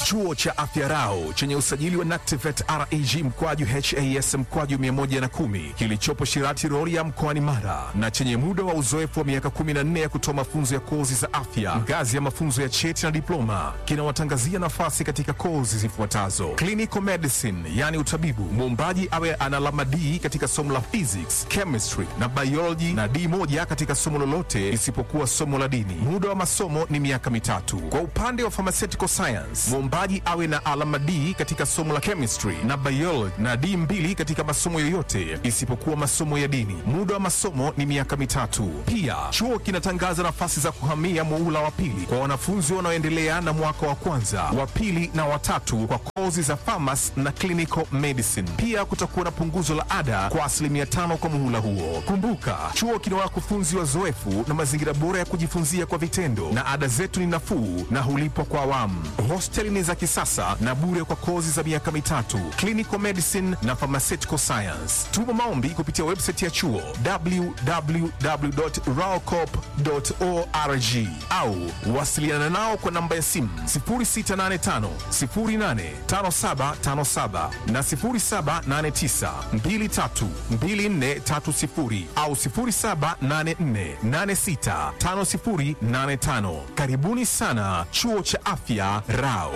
Chuo cha Afya Rau chenye usajili wa NACTIVATE reg mkwaju has mkwaju 110 kilichopo Shirati Rorya mkoani Mara na chenye muda wa uzoefu wa miaka 14 ya kutoa mafunzo ya kozi za afya ngazi ya mafunzo ya cheti na diploma kinawatangazia nafasi katika kozi zifuatazo: clinical medicine, yani utabibu, muombaji awe ana alama D katika somo la physics, chemistry na biology na D moja katika somo lolote isipokuwa somo la dini. Muda wa masomo ni miaka mitatu. Kwa upande wa pharmaceutical science, muombaji awe na alama D katika somo la chemistry na biology na D mbili katika masomo yoyote isipokuwa masomo ya dini. Muda wa masomo ni miaka mitatu. Pia chuo kinatangaza nafasi za kuhamia muula wa pili kwa wanafunzi wanaoendelea na mwaka wa kwanza, wa pili na watatu kwa kozi za pharmacy na clinical medicine. Pia kutakuwa na punguzo la ada kwa asilimia tano kwa muhula huo. Kumbuka, chuo kina wakufunzi wazoefu na mazingira bora ya kujifunzia kwa vitendo, na ada zetu ni nafuu na hulipwa kwa awamu. Hosteli ni za kisasa na bure kwa kozi za miaka mitatu, clinical medicine na pharmaceutical science. Tuma maombi kupitia website ya chuo www.raocop.org au wasiliana nao kwa namba ya simu 0685 085757 na 0789 232430 au 0784865085. Karibuni sana chuo cha afya Rao.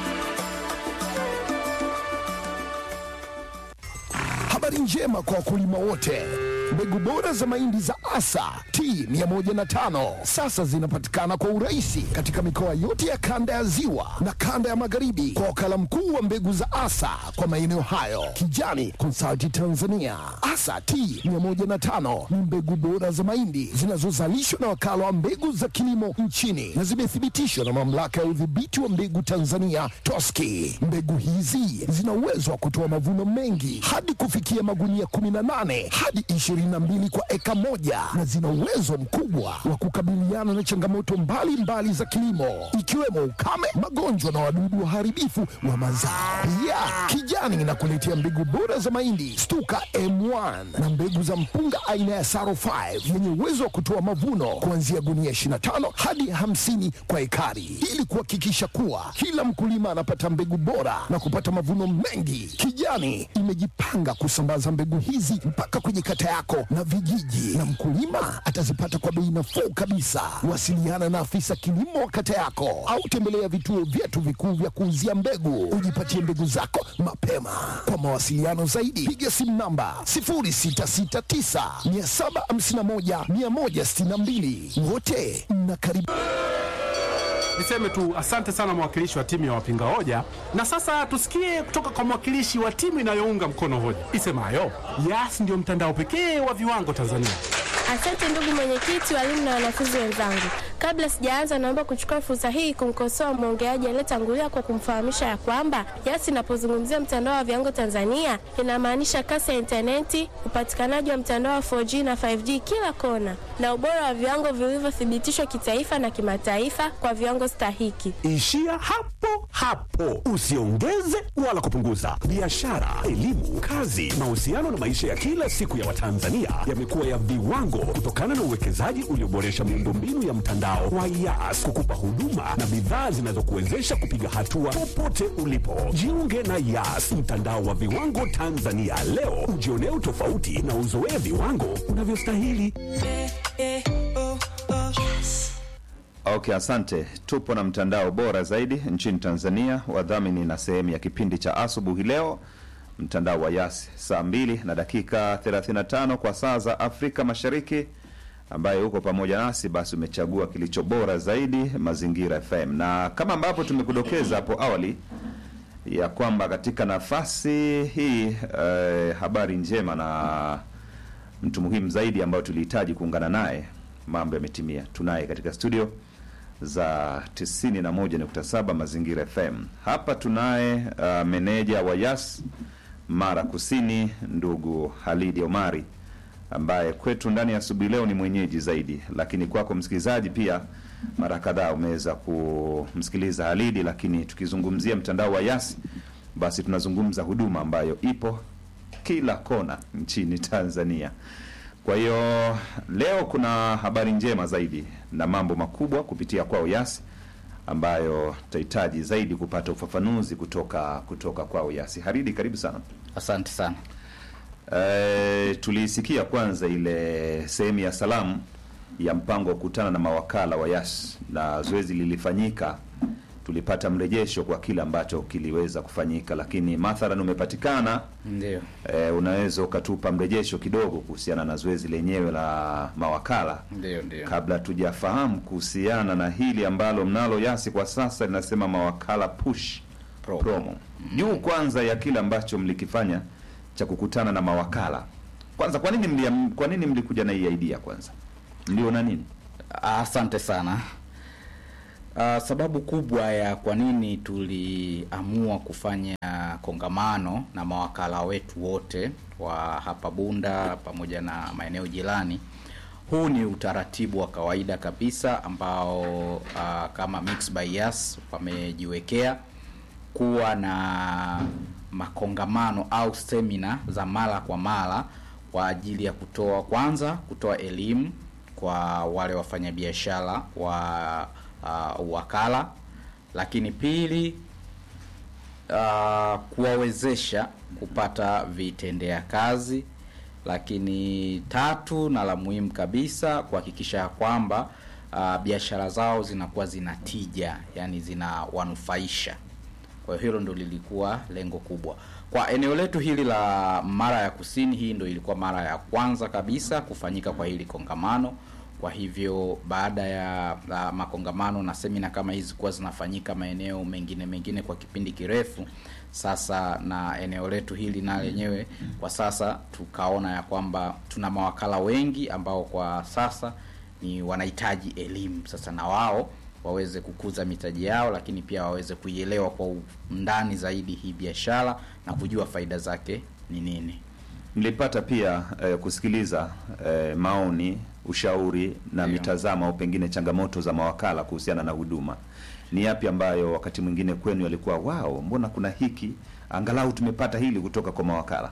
Habari njema kwa wakulima wote. Mbegu bora za mahindi za Asa T105 sasa zinapatikana kwa urahisi katika mikoa yote ya kanda ya Ziwa na kanda ya Magharibi kwa wakala mkuu wa mbegu za Asa kwa maeneo hayo, Kijani Consulting Tanzania. Asa T105 ni mbegu bora za mahindi zinazozalishwa na wakala wa mbegu za kilimo nchini na zimethibitishwa na mamlaka ya udhibiti wa mbegu Tanzania TOSCI. Mbegu hizi zina uwezo wa kutoa mavuno mengi hadi kufikia magunia 18 hadi 22 kwa eka moja na zina uwezo mkubwa wa kukabiliana na changamoto mbalimbali mbali za kilimo ikiwemo ukame, magonjwa na wadudu waharibifu wa mazao. Pia Kijani inakuletea mbegu bora za mahindi Stuka M1 na mbegu za mpunga aina ya Saro 5 yenye uwezo wa kutoa mavuno kuanzia gunia 25 hadi 50 kwa ekari ili kuhakikisha kuwa kila mkulima anapata mbegu bora na kupata mavuno mengi. Kijani imejipanga kusambaza mbegu hizi mpaka kwenye kata yako na vijiji, na mkulima atazipata kwa bei nafuu kabisa. Wasiliana na afisa kilimo wa kata yako au tembelea vituo vyetu vikuu vya kuuzia mbegu, ujipatie mbegu zako mapema. Kwa mawasiliano zaidi, piga simu namba 0669 751 162. Wote mnakaribishwa. Niseme tu asante sana mwakilishi wa timu ya wapinga hoja, na sasa tusikie kutoka kwa mwakilishi wa timu inayounga mkono hoja isemayo Yas ndio mtandao pekee wa viwango Tanzania. Asante ndugu mwenyekiti, walimu na wanafunzi wenzangu. Kabla sijaanza, naomba kuchukua fursa hii kumkosoa mwongeaji aliyetangulia kwa kumfahamisha ya kwamba Yas inapozungumzia mtandao wa viwango Tanzania inamaanisha kasi ya intaneti, upatikanaji wa mtandao wa 4G na 5G kila kona, na ubora wa viwango vilivyothibitishwa kitaifa na kimataifa kwa viwango stahiki. Ishia hapo hapo, usiongeze wala kupunguza. Biashara, elimu, kazi, mahusiano na maisha ya kila siku ya Watanzania yamekuwa ya viwango kutokana na uwekezaji ulioboresha miundombinu ya mtandao wa Yas kukupa huduma na bidhaa zinazokuwezesha kupiga hatua popote ulipo. Jiunge na Yas, mtandao wa viwango Tanzania leo, ujionee utofauti na uzoee viwango unavyostahili. Okay, asante. Tupo na mtandao bora zaidi nchini Tanzania, wadhamini na sehemu ya kipindi cha asubuhi leo, mtandao wa Yas, saa mbili na dakika 35 kwa saa za Afrika Mashariki, ambaye huko pamoja nasi, basi umechagua kilicho bora zaidi, Mazingira FM, na kama ambavyo tumekudokeza hapo awali ya kwamba katika nafasi hii eh, habari njema na mtu muhimu zaidi ambayo tulihitaji kuungana naye, mambo yametimia. Tunaye katika studio za 91.7 Mazingira FM. Hapa tunaye uh, meneja wa Yas Mara Kusini, ndugu Halidi Omari ambaye kwetu ndani ya asubuhi leo ni mwenyeji zaidi, lakini kwako msikilizaji pia mara kadhaa umeweza kumsikiliza Halidi. Lakini tukizungumzia mtandao wa Yas, basi tunazungumza huduma ambayo ipo kila kona nchini Tanzania. Kwa hiyo leo kuna habari njema zaidi na mambo makubwa kupitia kwao Yas ambayo tutahitaji zaidi kupata ufafanuzi kutoka kutoka kwao Yasi. Haridi, karibu sana. Asante sana. E, tuliisikia kwanza ile sehemu ya salamu ya mpango wa kukutana na mawakala wa Yas na zoezi lilifanyika, tulipata mrejesho kwa kile ambacho kiliweza kufanyika, lakini mathalan umepatikana Ndio. e, unaweza ukatupa mrejesho kidogo kuhusiana na zoezi lenyewe la mawakala Ndio, ndio. kabla tujafahamu kuhusiana na hili ambalo mnalo Yasi kwa sasa linasema mawakala push Promo. promo, juu kwanza ya kile ambacho mlikifanya cha kukutana na mawakala. Kwanza, kwa nini mlia, kwa nini mlikuja na hii idea? Kwanza mliona nini? Asante sana. Uh, sababu kubwa ya kwa nini tuliamua kufanya kongamano na mawakala wetu wote wa hapa Bunda pamoja na maeneo jirani, huu ni utaratibu wa kawaida kabisa ambao uh, kama Mix by Yas wamejiwekea kuwa na makongamano au semina za mara kwa mara kwa ajili ya kutoa kwanza kutoa elimu kwa wale wafanyabiashara wa uh, wakala, lakini pili uh, kuwawezesha kupata vitendea kazi, lakini tatu na la muhimu kabisa kuhakikisha ya kwamba uh, biashara zao zinakuwa zina tija, yani zinawanufaisha. Kwa hiyo hilo ndo lilikuwa lengo kubwa kwa eneo letu hili la Mara ya Kusini. Hii ndo ilikuwa mara ya kwanza kabisa kufanyika kwa hili kongamano. Kwa hivyo baada ya la makongamano na semina kama hizi kuwa zinafanyika maeneo mengine mengine kwa kipindi kirefu sasa, na eneo letu hili na lenyewe kwa sasa tukaona ya kwamba tuna mawakala wengi ambao kwa sasa ni wanahitaji elimu sasa na wao waweze kukuza mitaji yao, lakini pia waweze kuielewa kwa undani zaidi hii biashara na kujua faida zake ni nini. Mlipata pia eh, kusikiliza eh, maoni, ushauri na Ndio. mitazamo au pengine changamoto za mawakala kuhusiana na huduma. Ni yapi ambayo wakati mwingine kwenu yalikuwa wao, mbona kuna hiki, angalau tumepata hili kutoka kwa mawakala?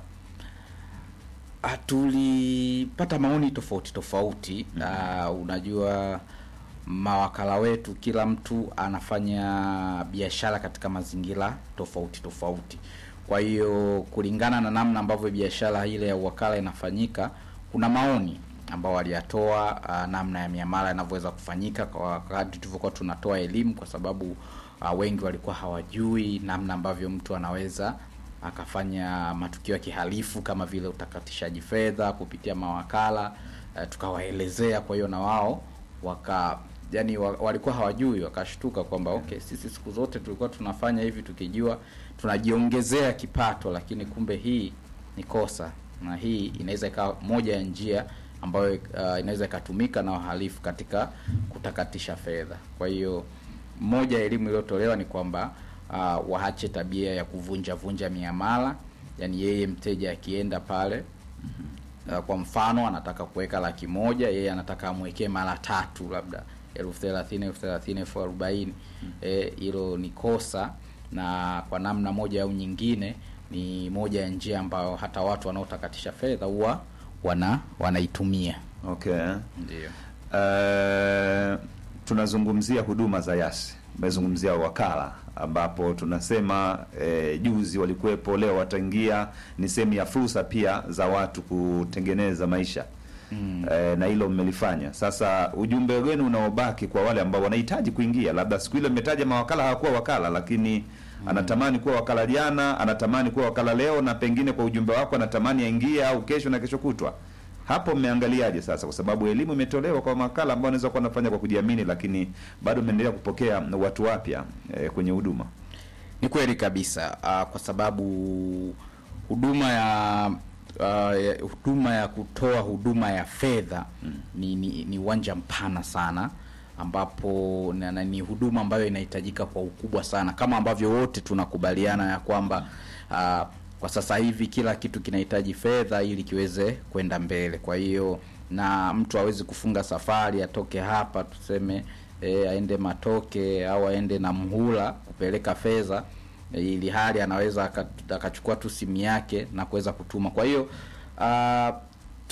Ah, tulipata maoni tofauti tofauti. Ah, unajua mawakala wetu, kila mtu anafanya biashara katika mazingira tofauti tofauti. Kwa hiyo kulingana na namna ambavyo biashara ile ya uwakala inafanyika, kuna maoni ambao waliyatoa ah, namna ya miamala inavyoweza kufanyika kwa wakati tulivyokuwa tunatoa elimu, kwa sababu ah, wengi walikuwa hawajui namna ambavyo mtu anaweza akafanya matukio ya kihalifu kama vile utakatishaji fedha kupitia mawakala eh, tukawaelezea. Kwa hiyo na wao waka yani wa, walikuwa hawajui, wakashtuka kwamba okay, sisi siku zote tulikuwa tunafanya hivi tukijua tunajiongezea kipato, lakini kumbe hii ni kosa, na hii inaweza ikawa moja ya njia ambayo uh, inaweza ikatumika na wahalifu katika kutakatisha fedha. Kwa hiyo moja ya elimu iliyotolewa ni kwamba uh, waache tabia ya kuvunja vunja miamala, yani yeye mteja akienda pale uh, kwa mfano anataka kuweka laki moja, yeye anataka amwekee mara tatu, labda elfu thelathini elfu thelathini elfu arobaini Eh, hilo ni kosa, na kwa namna moja au nyingine ni moja ya njia ambayo hata watu wanaotakatisha fedha huwa wana wanaitumia. Okay. Ndio. Eh, tunazungumzia huduma za Yasi, umezungumzia wakala ambapo tunasema eh, juzi walikuwepo, leo wataingia. Ni sehemu ya fursa pia za watu kutengeneza maisha mm. eh, na hilo mmelifanya. Sasa ujumbe wenu unaobaki kwa wale ambao wanahitaji kuingia, labda siku ile mmetaja mawakala hawakuwa wakala, lakini anatamani kuwa wakala jana, anatamani kuwa wakala leo, na pengine kwa ujumbe wako anatamani aingie au kesho na kesho kutwa hapo mmeangaliaje sasa, kwa sababu elimu imetolewa kwa mawakala ambao wanaweza kuwa wanafanya kwa kujiamini, lakini bado mmeendelea kupokea watu wapya eh, kwenye huduma. Ni kweli kabisa uh, kwa sababu huduma ya uh, ya- huduma ya kutoa huduma ya fedha ni, ni, ni uwanja mpana sana ambapo na, na, ni huduma ambayo inahitajika kwa ukubwa sana, kama ambavyo wote tunakubaliana ya kwamba uh, kwa sasa hivi kila kitu kinahitaji fedha ili kiweze kwenda mbele. Kwa hiyo na mtu hawezi kufunga safari atoke hapa tuseme e, aende Matoke au aende na Mhula kupeleka fedha e, ili hali anaweza aka- akachukua tu simu yake na kuweza kutuma. Kwa hiyo uh,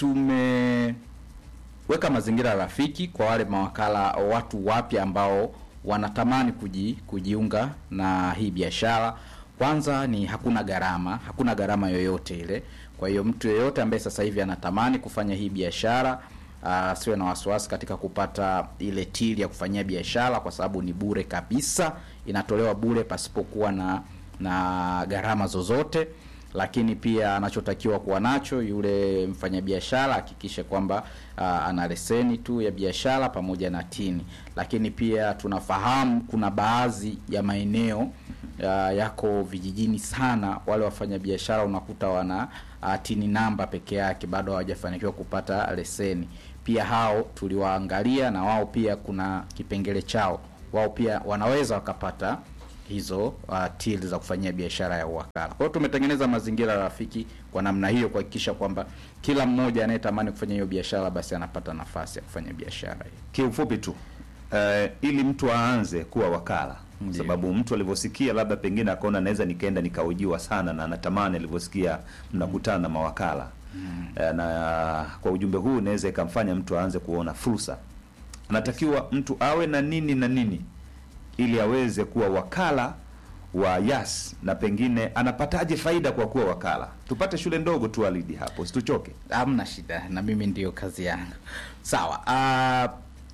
tumeweka mazingira rafiki kwa wale mawakala, watu wapya ambao wanatamani kuji, kujiunga na hii biashara. Kwanza ni hakuna gharama, hakuna gharama yoyote ile. Kwa hiyo mtu yeyote ambaye sasa hivi anatamani kufanya hii biashara asiwe na wasiwasi katika kupata ile tili ya kufanyia biashara, kwa sababu ni bure kabisa, inatolewa bure pasipokuwa na na gharama zozote. Lakini pia anachotakiwa kuwa nacho yule mfanyabiashara hakikishe kwamba uh, ana leseni tu ya biashara pamoja na tini. Lakini pia tunafahamu kuna baadhi ya maeneo uh, yako vijijini sana, wale wafanyabiashara unakuta wana uh, tini namba peke yake, bado hawajafanikiwa kupata leseni. Pia hao tuliwaangalia na wao pia kuna kipengele chao, wao pia wanaweza wakapata hizo uh, till za kufanyia biashara ya uwakala. Kwa hiyo tumetengeneza mazingira rafiki kwa namna hiyo kuhakikisha kwamba kila mmoja anayetamani kufanya hiyo biashara basi anapata nafasi ya kufanya biashara hiyo. Kiufupi tu eh, ili mtu aanze kuwa wakala kwa sababu mtu alivyosikia labda pengine akaona naweza nikaenda nikaujiwa sana na anatamani alivyosikia mnakutana na mawakala Eh, na kwa ujumbe huu naweza ikamfanya mtu aanze kuona fursa. Anatakiwa mtu awe na nini na nini ili aweze kuwa wakala wa Yas, na pengine anapataje faida kwa kuwa wakala? Tupate shule ndogo tu Alidi hapo, situchoke. Hamna shida, na mimi ndiyo kazi yangu. Sawa. Uh,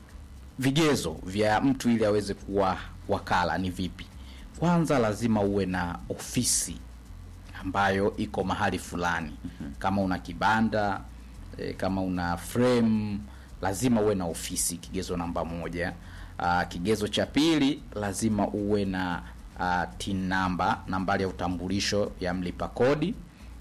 vigezo vya mtu ili aweze kuwa wakala ni vipi? Kwanza lazima uwe na ofisi ambayo iko mahali fulani. Kama una kibanda e, kama una frame, lazima uwe na ofisi, kigezo namba moja. Uh, kigezo cha pili lazima uwe na uh, tin namba, nambari ya utambulisho ya mlipa kodi.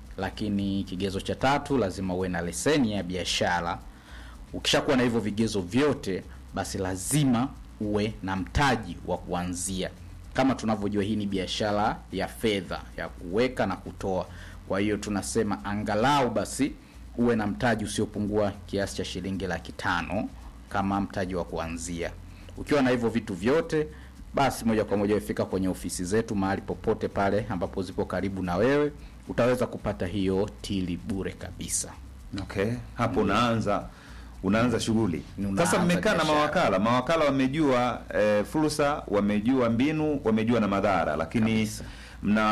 Lakini kigezo cha tatu lazima uwe na leseni ya biashara. Ukishakuwa na hivyo vigezo vyote, basi lazima uwe na mtaji wa kuanzia. Kama tunavyojua, hii ni biashara ya fedha ya kuweka na kutoa. Kwa hiyo tunasema angalau basi uwe na mtaji usiopungua kiasi cha shilingi laki tano kama mtaji wa kuanzia. Ukiwa na hivyo vitu vyote, basi moja kwa moja ufika kwenye ofisi zetu mahali popote pale ambapo zipo karibu na wewe, utaweza kupata hiyo tili bure kabisa. Okay, hapo unaanza unaanza shughuli Unaanza sasa. Mmekaa na biashara. mawakala, mawakala wamejua eh, fursa, wamejua mbinu, wamejua na madhara, lakini Kabisa. mna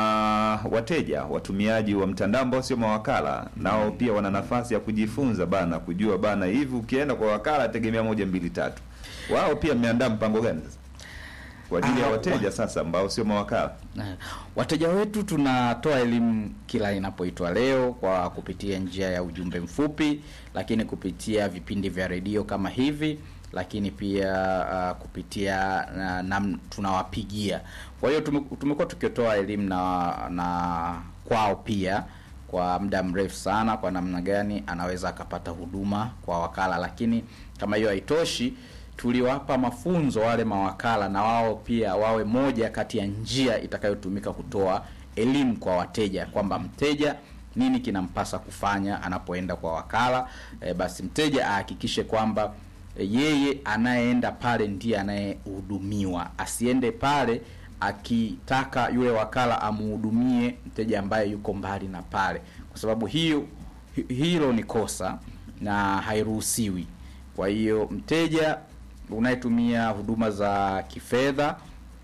wateja watumiaji wa mtandao ambao sio mawakala, nao pia wana nafasi ya kujifunza bana, kujua bana, hivi ukienda kwa wakala tegemea moja mbili tatu. Wao pia mmeandaa mpango gani sasa kwa ajili ya Ah, wateja wa- sasa ambao sio mawakala? Na wateja wetu tunatoa elimu kila inapoitwa leo kwa kupitia njia ya ujumbe mfupi, lakini kupitia vipindi vya redio kama hivi, lakini pia uh, kupitia na, na tunawapigia. Kwa hiyo tume- tumekuwa tukitoa elimu na, na kwao pia kwa muda mrefu sana, kwa namna gani anaweza akapata huduma kwa wakala. Lakini kama hiyo haitoshi, tuliwapa mafunzo wale mawakala, na wao pia wawe moja kati ya njia itakayotumika kutoa elimu kwa wateja, kwamba mteja nini kinampasa kufanya anapoenda kwa wakala. E, basi mteja ahakikishe kwamba e, yeye anayeenda pale ndiye anayehudumiwa, asiende pale akitaka yule wakala amhudumie mteja ambaye yuko mbali na pale, kwa sababu hiyo hi- hilo ni kosa na hairuhusiwi. Kwa hiyo mteja unayetumia huduma za kifedha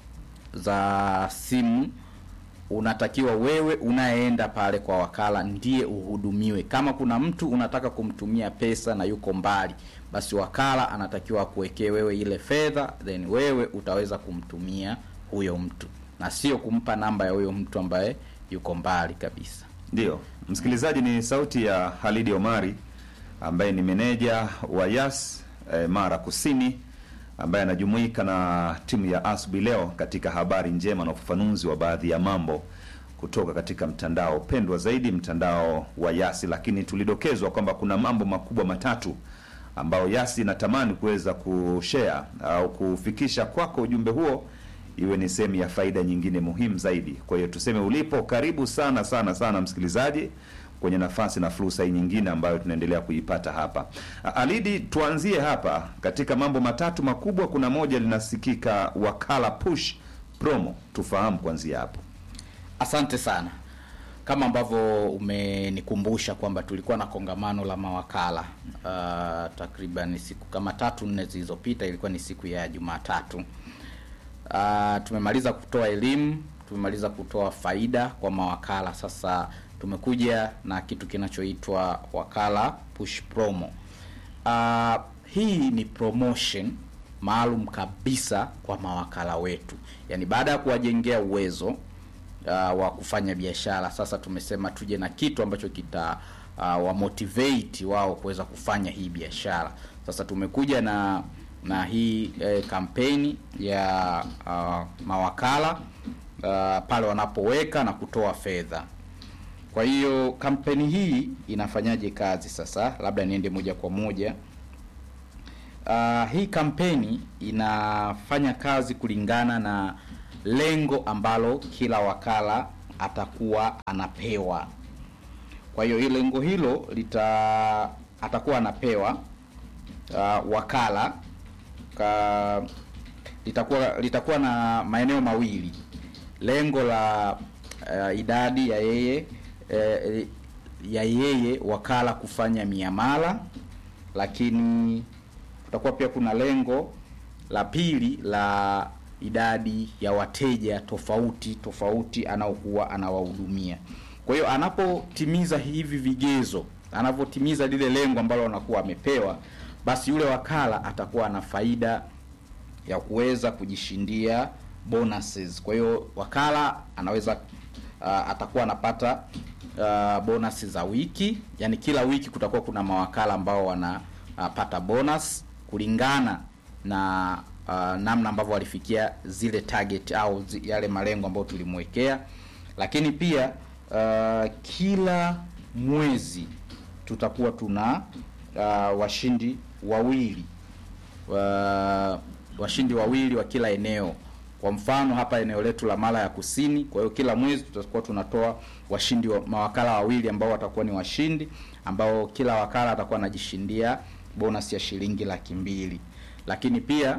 za simu unatakiwa wewe unayeenda pale kwa wakala ndiye uhudumiwe. Kama kuna mtu unataka kumtumia pesa na yuko mbali, basi wakala anatakiwa akuwekee wewe ile fedha, then wewe utaweza kumtumia huyo mtu na sio kumpa namba ya huyo mtu ambaye yuko mbali kabisa. Ndiyo, msikilizaji, ni sauti ya Halidi Omari ambaye ni meneja wa Yas eh, Mara Kusini ambaye anajumuika na timu ya asubuhi leo katika habari njema na ufafanuzi wa baadhi ya mambo kutoka katika mtandao pendwa zaidi, mtandao wa Yasi. Lakini tulidokezwa kwamba kuna mambo makubwa matatu ambayo Yasi inatamani kuweza kushare au kufikisha kwako ujumbe huo iwe ni sehemu ya faida nyingine muhimu zaidi. Kwa hiyo tuseme ulipo, karibu sana sana sana msikilizaji kwenye nafasi na fursa hii nyingine ambayo tunaendelea kuipata hapa. A- Alidi, tuanzie hapa katika mambo matatu makubwa. Kuna moja linasikika wakala push promo, tufahamu kuanzia hapo. Asante sana. Kama ambavyo umenikumbusha kwamba tulikuwa na kongamano la mawakala uh, takriban siku kama tatu nne zilizopita, ilikuwa ni siku ya Jumatatu. uh, tumemaliza kutoa elimu, tumemaliza kutoa faida kwa mawakala. Sasa tumekuja na kitu kinachoitwa wakala push promo. Uh, hii ni promotion maalum kabisa kwa mawakala wetu, yaani baada ya kuwajengea uwezo uh, wa kufanya biashara, sasa tumesema tuje na kitu ambacho kita uh, wa motivate wao kuweza kufanya hii biashara. Sasa tumekuja na na hii eh, kampeni ya uh, mawakala uh, pale wanapoweka na kutoa fedha. Kwa hiyo kampeni hii inafanyaje kazi sasa? Labda niende moja kwa moja. Uh, hii kampeni inafanya kazi kulingana na lengo ambalo kila wakala atakuwa anapewa. Kwa hiyo hilo lengo hilo lita atakuwa anapewa uh, wakala ka, litakuwa litakuwa na maeneo mawili. Lengo la uh, idadi ya yeye eh, ya yeye wakala kufanya miamala, lakini kutakuwa pia kuna lengo la pili la idadi ya wateja tofauti tofauti anaokuwa anawahudumia. Kwa hiyo anapotimiza hivi vigezo, anapotimiza lile lengo ambalo anakuwa amepewa, basi yule wakala atakuwa na faida ya kuweza kujishindia bonuses. Kwa hiyo wakala anaweza uh, atakuwa anapata uh, bonus za wiki, yani kila wiki kutakuwa kuna mawakala ambao wanapata uh, bonus kulingana na uh, namna ambavyo walifikia zile target au zi, yale malengo ambayo tulimwekea, lakini pia uh, kila mwezi tutakuwa tuna uh, washindi wawili wa, washindi wawili wa kila eneo. Kwa mfano hapa eneo letu la Mara ya Kusini, kwa hiyo kila mwezi tutakuwa tunatoa washindi wa, mawakala wawili ambao watakuwa ni washindi ambao kila wakala atakuwa anajishindia bonus ya shilingi laki mbili. Lakini pia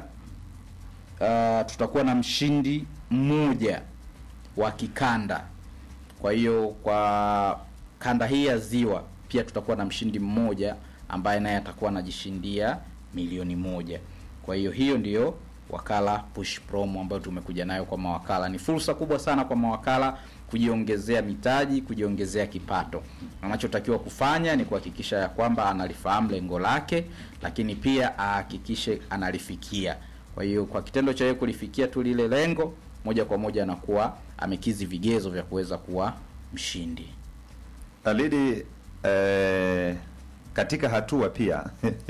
uh, tutakuwa na mshindi mmoja wa kikanda. Kwa hiyo kwa kanda hii ya Ziwa pia tutakuwa na mshindi mmoja ambaye naye atakuwa anajishindia milioni moja. Kwa hiyo hiyo ndiyo wakala push promo ambayo tumekuja nayo kwa mawakala. Ni fursa kubwa sana kwa mawakala kujiongezea mitaji, kujiongezea kipato. Anachotakiwa kufanya ni kuhakikisha ya kwamba analifahamu lengo lake, lakini pia ahakikishe analifikia. Kwa hiyo kwa kitendo cha yeye kulifikia tu lile lengo, moja kwa moja anakuwa amekizi vigezo vya kuweza kuwa mshindi. Alidi eh, katika hatua pia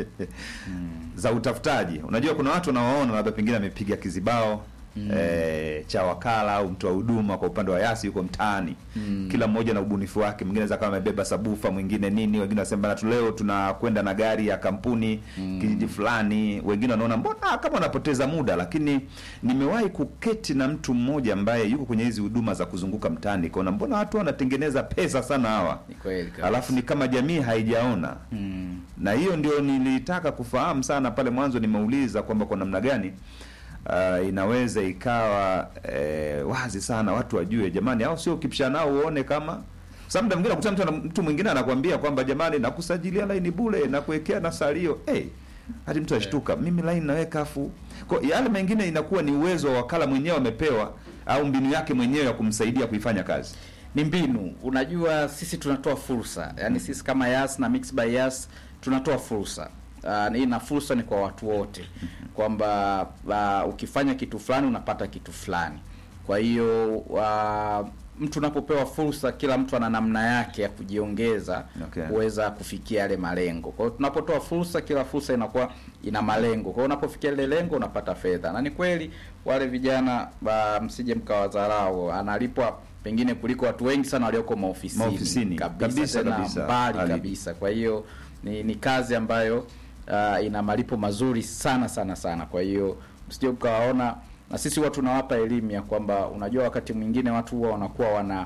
za utafutaji, unajua kuna watu unawaona labda pengine amepiga kizibao eh, cha wakala au mtoa huduma kwa upande wa Yasi yuko mtaani kila mmoja na ubunifu wake. Mwingine anaweza kama amebeba sabufa, mwingine nini, wengine wanasema bana, tu leo tunakwenda na gari ya kampuni kijiji fulani, wengine wanaona mbona kama wanapoteza muda. Lakini nimewahi kuketi na mtu mmoja ambaye yuko kwenye hizi huduma za kuzunguka mtaani, kaona mbona watu wanatengeneza pesa sana hawa Ni kweli kabisa. alafu ni kama jamii haijaona na hiyo ndio nilitaka kufahamu sana pale mwanzo. Nimeuliza kwamba kwa namna gani uh, inaweza ikawa eh, wazi sana watu wajue, jamani, au sio? Ukipishana nao uone kama sasa, muda mwingine nakuta mtu, ana- mtu mwingine anakwambia kwamba jamani, nakusajilia laini bure na kuwekea na salio hey, hadi mtu ashtuka, mimi laini naweka afu kwa yale mengine inakuwa ni uwezo wa wakala mwenyewe amepewa, au mbinu yake mwenyewe ya kumsaidia kuifanya kazi. ni mbinu. Unajua, sisi tunatoa fursa, yaani sisi kama Yas na Mix by Yas tunatoa fursa uh, hii na fursa ni kwa watu wote kwamba uh, ukifanya kitu fulani unapata kitu fulani. Kwa hiyo uh, mtu unapopewa fursa, kila mtu ana namna yake ya kujiongeza Okay. kuweza kufikia yale malengo. Kwa hiyo tunapotoa fursa, kila fursa inakuwa ina malengo. Kwa hiyo unapofikia ile lengo unapata fedha, na ni kweli wale vijana ba, msije mkawadharau, analipwa pengine kuliko watu wengi sana walioko maofisini, Maofisini. Kabisa, tena kabisa. mbali Ali. kabisa. Kwa hiyo ni, ni kazi ambayo uh, ina malipo mazuri sana sana sana. Kwa hiyo msije mkawaona, na sisi huwa tunawapa elimu ya kwamba unajua, wakati mwingine watu huwa wanakuwa wana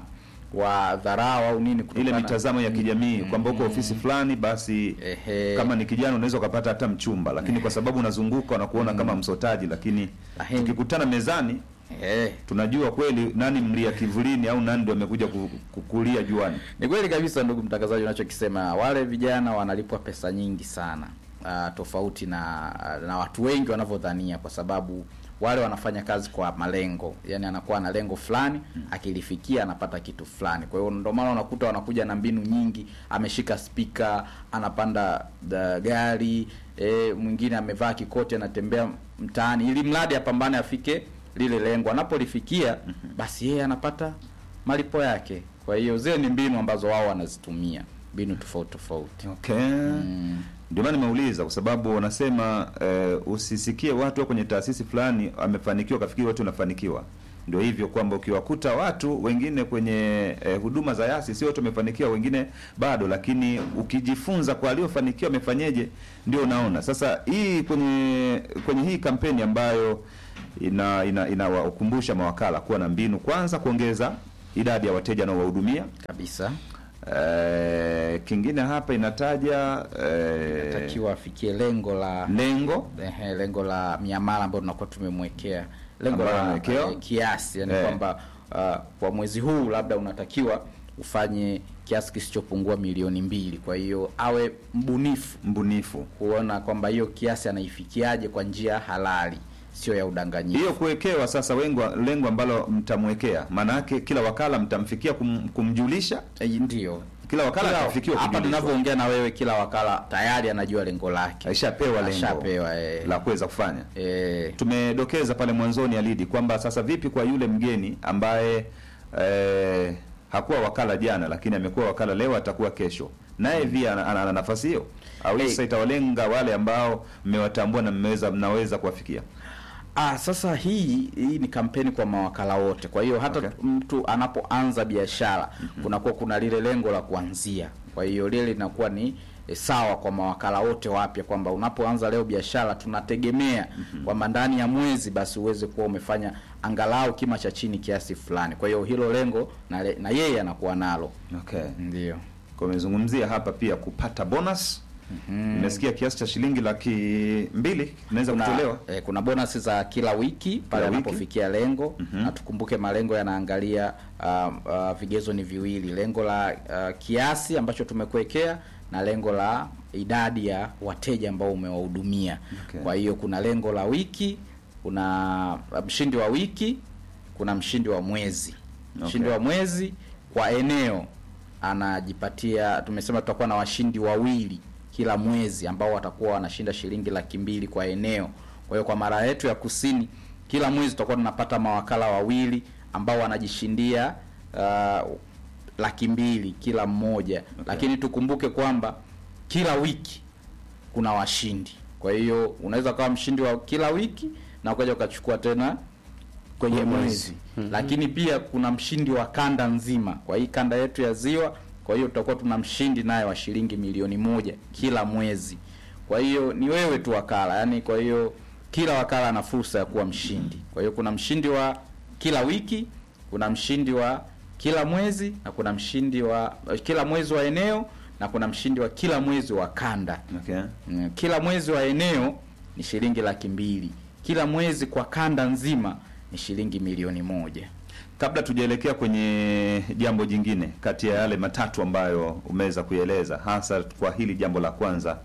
wadharau au nini ile kutokana- mitazamo ya kijamii kwamba uko ofisi fulani basi Ehe. kama ni kijana unaweza ukapata hata mchumba, lakini kwa sababu unazunguka wanakuona kama msotaji, lakini Ahe. tukikutana mezani Eh, tunajua kweli nani mlia kivulini au nani ndio amekuja ku- kukulia juani. ni kweli kabisa ndugu mtangazaji, unachokisema. Wale vijana wanalipwa pesa nyingi sana uh, tofauti na na watu wengi wanavyodhania, kwa sababu wale wanafanya kazi kwa malengo, yani anakuwa na lengo fulani, akilifikia anapata kitu fulani. Kwa hiyo ndio maana unakuta wanakuja na mbinu nyingi, ameshika spika, anapanda da gari e, mwingine amevaa kikoti, anatembea mtaani, ili mradi apambane afike lile lengo. Anapolifikia basi yeye anapata malipo yake. Kwa hiyo zile ni mbinu ambazo wao wanazitumia, mbinu tofauti tofauti. Okay. Ndio maana nimeuliza kwa sababu wanasema eh, usisikie watu wa kwenye taasisi fulani amefanikiwa kafikiri watu wanafanikiwa. Ndio hivyo kwamba ukiwakuta watu wengine kwenye eh, huduma za yasi sio wote wamefanikiwa, wengine bado, lakini ukijifunza kwa aliofanikiwa amefanyeje, ndio unaona. Sasa hii kwenye kwenye hii kampeni ambayo ina ina inawakumbusha mawakala kuwa na mbinu, kwanza kuongeza idadi ya wateja wanaowahudumia Kabisa. Eh, kingine hapa inataja eh, Takiwa afikie lengo la lengo ehe, lengo la miamala ambayo tunakuwa tumemwekea lengo Ambayo la amewekewa? eh, kiasi yani Eh. kwamba uh, kwa mwezi huu labda unatakiwa ufanye kiasi kisichopungua milioni mbili. Kwa hiyo awe mbunifu mbunifu. kuona kwamba hiyo kiasi anaifikiaje kwa njia halali, sio ya udanganyifu. Hiyo kuwekewa sasa wengo, lengo ambalo mtamwekea, maana yake kila wakala mtamfikia kum, kumjulisha Eh, Ndio kila wakala Kila- atafikiwa hapa kujulishwa. tunavyoongea na wewe, kila wakala tayari anajua lengo lake, Aishapewa lengo Ashapewa, eh. la kuweza kufanya. eh, Tumedokeza pale mwanzoni alidi kwamba sasa vipi kwa yule mgeni ambaye eh, hakuwa wakala jana, lakini amekuwa wakala leo, atakuwa kesho, naye pia ana, ana, ana nafasi hiyo au Hey. sasa itawalenga wale ambao mmewatambua na mmeweza mnaweza kuwafikia. Ah, sasa hii hii ni kampeni kwa mawakala wote. Kwa hiyo hata Okay. mtu anapoanza biashara kunakuwa kuna lile lengo la kuanzia. Kwa hiyo lile linakuwa ni e, sawa kwa mawakala wote wapya kwamba unapoanza leo biashara tunategemea kwamba ndani ya mwezi basi uweze kuwa umefanya angalau kima cha chini kiasi fulani. Kwa hiyo hilo lengo na, le, na yeye anakuwa nalo. Okay. Ndio. Kwa umezungumzia hapa pia kupata bonus. Nimesikia kiasi cha shilingi laki mbili kinaweza kuna, kutolewa. eh, kuna bonus za kila wiki pale wiki. anapofikia lengo na tukumbuke malengo yanaangalia uh, uh, vigezo ni viwili, lengo la uh, kiasi ambacho tumekuwekea na lengo la idadi ya wateja ambao umewahudumia. Okay. Kwa hiyo kuna lengo la wiki, kuna mshindi wa wiki, kuna mshindi wa mwezi. Mshindi Okay. wa mwezi kwa eneo anajipatia, tumesema tutakuwa na washindi wawili kila mwezi ambao watakuwa wanashinda shilingi laki mbili kwa eneo. Kwa hiyo kwa mara yetu ya kusini, kila mwezi tutakuwa tunapata mawakala wawili ambao wanajishindia uh, laki mbili kila mmoja lakini tukumbuke kwamba kila wiki kuna washindi. Kwa hiyo unaweza ukawa mshindi wa kila wiki na ukaja ukachukua tena kwenye mwezi lakini pia kuna mshindi wa kanda nzima kwa hii kanda yetu ya ziwa kwa hiyo tutakuwa tuna mshindi naye wa shilingi milioni moja kila mwezi kwa hiyo ni wewe tu wakala yani kwa hiyo kila wakala ana fursa ya kuwa mshindi kwa hiyo kuna mshindi wa kila wiki kuna mshindi wa kila mwezi na kuna mshindi wa kila mwezi wa eneo na kuna mshindi wa kila mwezi wa kanda Okay. Mm, kila mwezi wa eneo ni shilingi laki mbili kila mwezi kwa kanda nzima ni shilingi milioni moja Kabla tujaelekea kwenye jambo jingine kati ya yale matatu ambayo umeweza kueleza, hasa kwa hili jambo la kwanza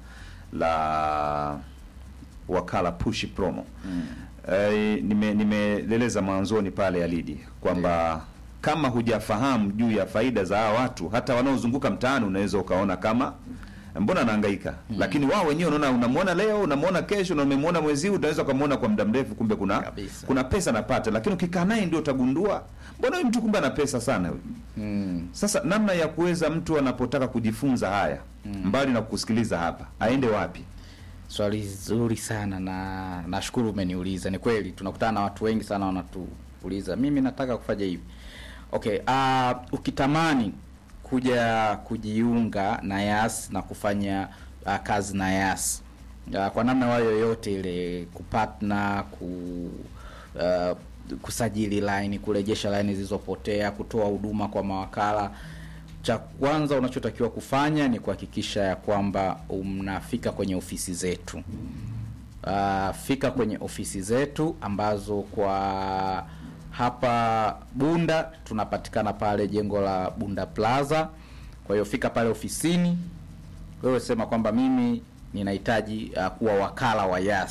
la wakala push promo mm. E, nime nimeeleza mwanzoni pale Alidi kwamba kama hujafahamu juu ya faida za hawa watu, hata wanaozunguka mtaani unaweza ukaona kama mbona anahangaika mm. Lakini wao wenyewe unaona, unamwona leo, unamwona kesho, na umemwona mwezi huu, utaweza ukamwona kwa muda mrefu, kumbe kuna Kabisa. kuna pesa anapata, lakini ukikaa naye ndio utagundua mbona huyu mtu kumbe ana pesa sana huyu. mm. Sasa namna ya kuweza mtu anapotaka kujifunza haya mbali na kukusikiliza hapa, aende wapi? swali zuri sana na nashukuru umeniuliza ni kweli tunakutana na watu wengi sana wanatuuliza mimi nataka kufanya hivi okay uh, ukitamani kuja kujiunga na yas na kufanya uh, kazi na yas uh, kwa namna wayo yoyote ile kupatna ku uh, kusajili line kurejesha line zilizopotea kutoa huduma kwa mawakala cha kwanza unachotakiwa kufanya ni kuhakikisha ya kwamba mnafika kwenye ofisi zetu uh, fika kwenye ofisi zetu ambazo kwa hapa bunda tunapatikana pale jengo la bunda plaza kwa hiyo fika pale ofisini wewe sema kwamba mimi ninahitaji uh, kuwa wakala wa yas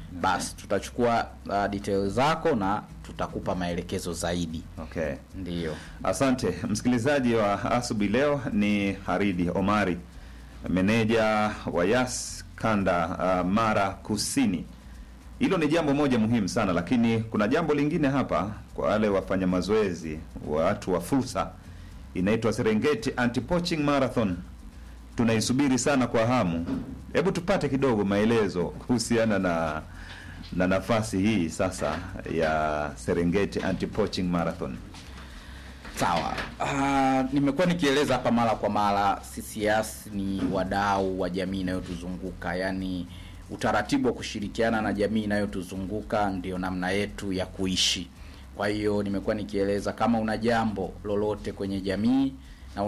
basi tutachukua uh, details zako na tutakupa maelekezo zaidi. Okay. Ndiyo. Asante msikilizaji wa asubuhi. Leo ni Haridi Omari, meneja wa Yas kanda uh, Mara Kusini. Hilo ni jambo moja muhimu sana, lakini kuna jambo lingine hapa kwa wale wafanya mazoezi, watu wa fursa, inaitwa Serengeti Anti-Poaching Marathon. Tunaisubiri sana kwa hamu. Hebu tupate kidogo maelezo kuhusiana na na nafasi hii sasa ya Serengeti Anti-Poaching Marathon. Sawa. Uh, nimekuwa nikieleza hapa mara kwa mara, CCS ni wadau wa jamii inayotuzunguka, yaani utaratibu wa kushirikiana na jamii inayotuzunguka ndio namna yetu ya kuishi. Kwa hiyo nimekuwa nikieleza kama una jambo lolote kwenye jamii